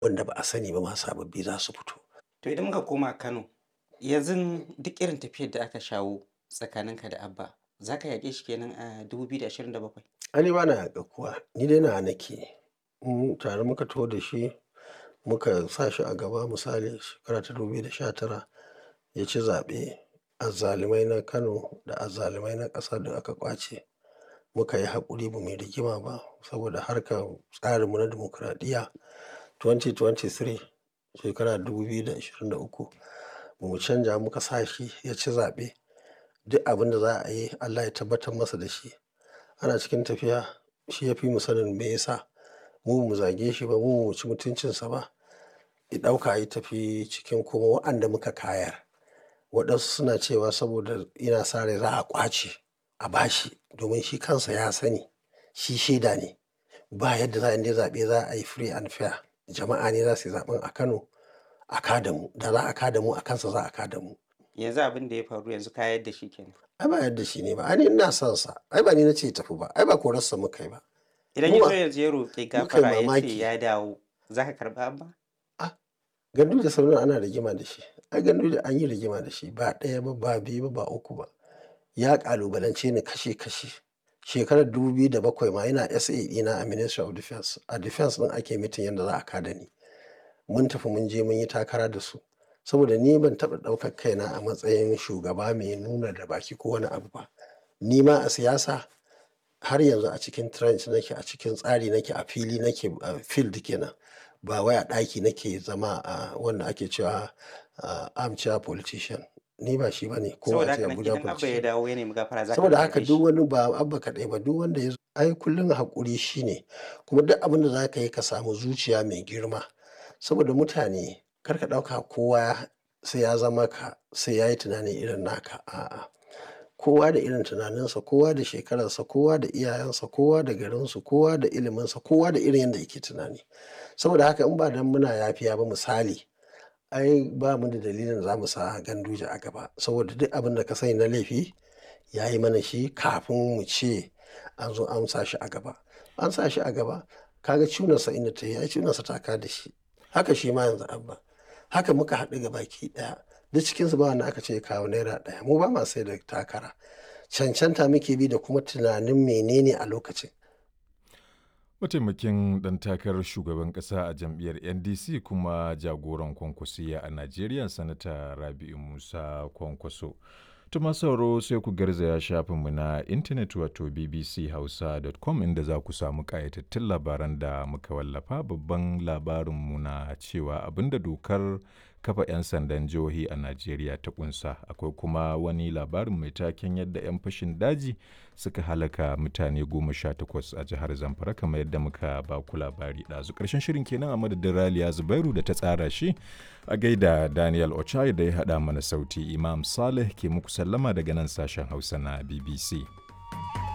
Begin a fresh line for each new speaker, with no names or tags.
wanda ba a sani ba ma sababbi za su fito.
To idan muka koma Kano, yanzu duk irin tafiyar da aka shawo tsakaninka da Abba, za ka yaƙe shi kenan a 2027?
Ai ni ba na yaƙar kowa, ni dai nawa nake. In tare muka taho da shi muka sa shi a gaba misali shekara ta 2019 ya ci zaɓe. Azzalumai na Kano da azzalumai na ƙasa duk aka ƙwace. Muka yi haƙuri ba mu yi rigima ba saboda harkar tsarinmu na dimokuraɗiyya. 2023 shekara 2023 ba mu canja muka sa shi ya ci zaɓe. Duk abin da za a yi Allah ya tabbatar masa da shi. Ana cikin tafiya shi ya fi mu sanin me ya sa. Mu ba mu zage shi ba, mu ba mu ci mutuncinsa ba. Ya ɗauka ya tafi cikin kuma wa'anda muka kayar. Waɗansu suna cewa saboda yana sa rai za a ƙwace a ba shi domin shi kansa ya sani, shi shaida ne. Ba yadda za a yi in dai zaɓe za a yi free and fair. Jama'a ne za su yi zaɓen a Kano a ka da mu. Da za a ka da mu a kansa za a ka da mu.
Yanzu abin da ya faru yanzu ka yar da shi kenan.
Ai ba yar da shi ne ba, ai ni ina son sa. Ai ba ni na ce ya tafi ba, ai ba korarsa muka yi ba.
Idan
Mu
ya
ba-
zo yanzu ya roƙi
muka yi
gafara ya ce
mamaki.
ya dawo, za ka karɓa Abba?
Gandu da Sardauna ana rigima da shi. Ai gandu da an yi rigima da shi ba ɗaya ba, ba biyu ba, ba uku ba. Ya ƙalubalance ni kashe kashe. Shekarar 2007 ma yana SA ɗina a Ministry of Defence. A Defence ɗin ake mitin yadda za a ka da ni. Mun tafi mun je mun yi takara da su. Saboda ni ban taɓa ɗaukar kaina a matsayin shugaba mai nuna da baki ko wani abu ba. Ni ma a siyasa har yanzu a cikin trench nake, a cikin tsari nake, a fili nake, a field kenan. Ba wai a ɗaki nake zama a wanda ake cewa ah, armchair politician. Ni ba shi ba ne ko
Saboda
a ce
haka nan
Abuja
idan Abba ya
politician.
dawo ya nemi gafara za ka
Saboda
karɓe
haka
shi.
duk wani ba Abba kaɗai ba duk wanda ya zo ai kullum haƙuri shi ne. Kuma duk abin da za ka yi ka samu zuciya mai girma. Saboda mutane kar ka ɗauka kowa sai ya zama ka, sai ya yi tunani irin naka. A'a. Kowa da irin tunaninsa, kowa da shekararsa, kowa da iyayensa, kowa da garinsu, kowa da iliminsa, kowa da irin yadda yake tunani. Saboda haka in ba dan muna yafiya ba misali, ai ba mu da dalilin da za mu sa Ganduje a gaba. Saboda duk abin da ka sani na laifi ya yi mana shi kafin mu ce an zo an sa shi a gaba. An sa shi a gaba, ka ga cunarsa inda ta yi, ai cunarsa ta ka da shi. Haka shi ma yanzu Abba. Haka muka haɗu gabaki ɗaya. Duk cikinsu ba wanda aka ce ya kawo naira ɗaya. Mu ba ma sai da takara. Cancanta muke bi da kuma tunanin menene a lokacin.
Mataimakin ɗan takarar shugaban ƙasa a jam'iyyar NDC kuma jagoran kwankwasiya a Najeriya Sanata Rabi'u Musa Kwankwaso. Tuma sauro sai ku garzaya shafinmu na intanet wato bbchausa.com inda za ku samu ƙayatattun labaran da muka wallafa babban labarinmu na cewa abinda dokar kafa 'yan sandan jihohi a Najeriya ta kunsa akwai kuma wani labarin mai taken yadda 'yan fashin daji suka halaka mutane goma sha takwas a jihar Zamfara kamar yadda muka ba ku labari ɗazu ƙarshen shirin kenan a madadin Raliya Zubairu da ta tsara shi a gaida Daniel Ochai da ya haɗa mana sauti Imam Saleh ke muku sallama daga nan sashen Hausa na BBC.